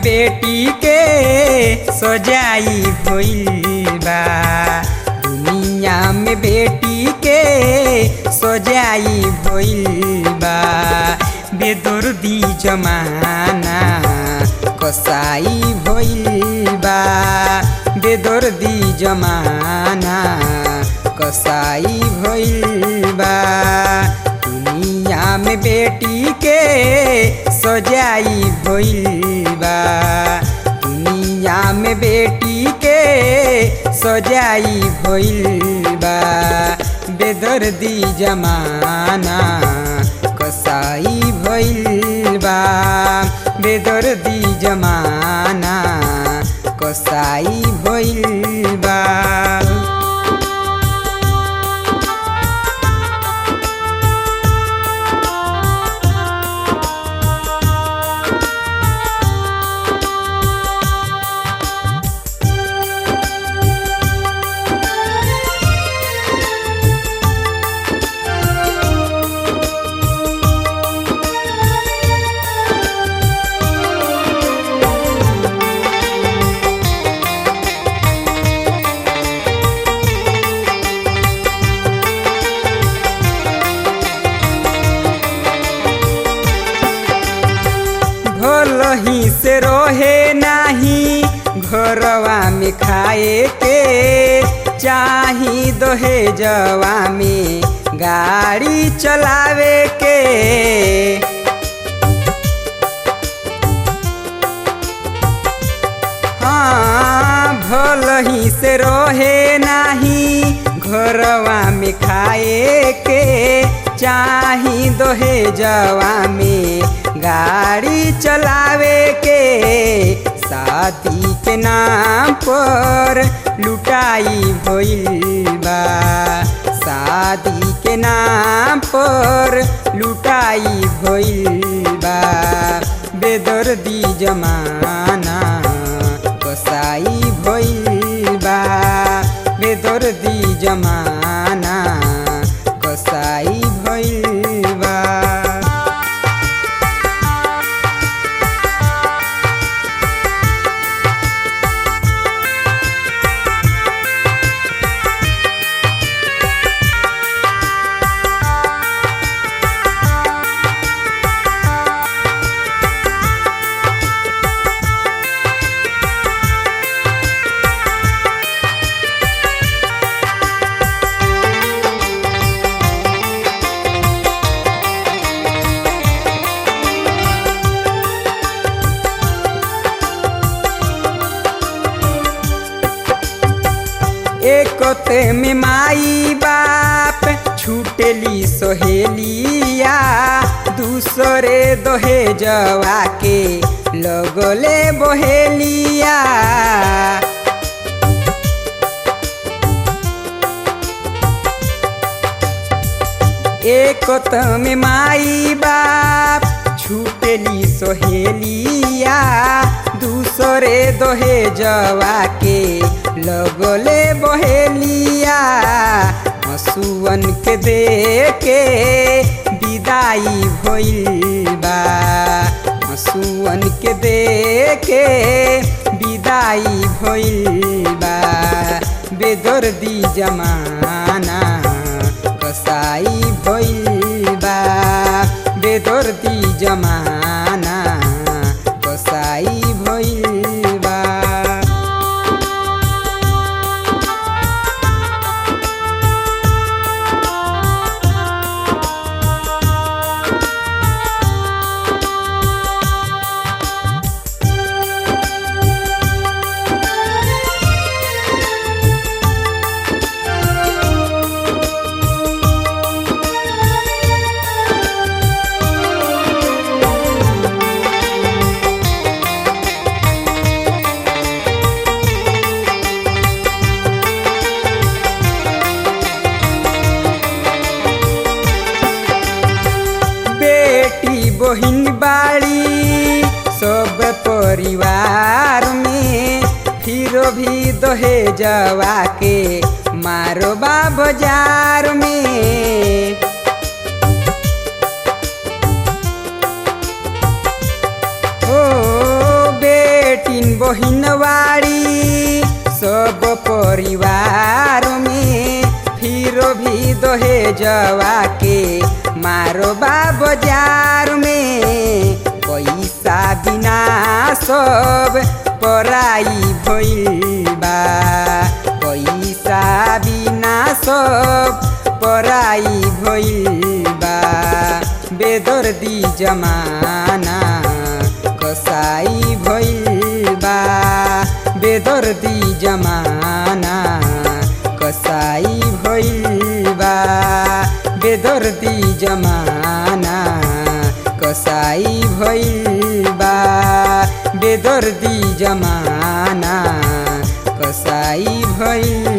बेटी के सजाई भइल बा दुनिया में बेटी के सजाई भइल बा बेदर्दी जमाना कसाई भइल बा बेदर्दी जमाना कसाई भइल बा दुनिया में बेटी के सजाई भइल बा दुनिया में बेटी के सजाई भइल बा बेदर्दी जमाना कसाई भइल बा बेदर्दी जमाना कसाई भइल बा भलही से रहे नाही घरवा में खाए के चाही दहेजवा में गाड़ी चलावे के हाँ भलही से रहे नाही घरवा में खाए के चाही दहेजवा में गाड़ी चलावे के शादी के नाम पर लुटाई भइल बा शादी के नाम पर लुटाई भइल बा बेदर्दी जमाना कसाई भइल बा बेदर्दी जमाना कसाई भइल बा एकते में माई बाप छूटली सोहेलिया दूसरे दहेजवा के लगले बहेलिया एकत में माई बाप छूटली सोहेलिया दूसरे दहेजवा के लगले बहेलिया हसुअन के दे के विदाई भइल बा हसुअन के दे के विदाई भइल बा बेदर्दी जमाना कसाई भइल बा बेदर्दी जमाना कसाई भइल बा बेटी बहिन बाड़ी सब परिवार में फिर भी दहेजवा के मारोबा बाजार में ओ बे बहिनवाड़ी सब परिवार में फिर भी दोहे जवा के मारो बा बाजार में पैसा बिना सब पराई भइल बा पैसा बिना सब पराई भइल बा बेदर्दी जमाना कसाई भइल बा बेदर्दी जमाना कसाई भइल बा बेदर्दी जमाना कसाई भइल बा बेदर्दी जमाना कसाई भइल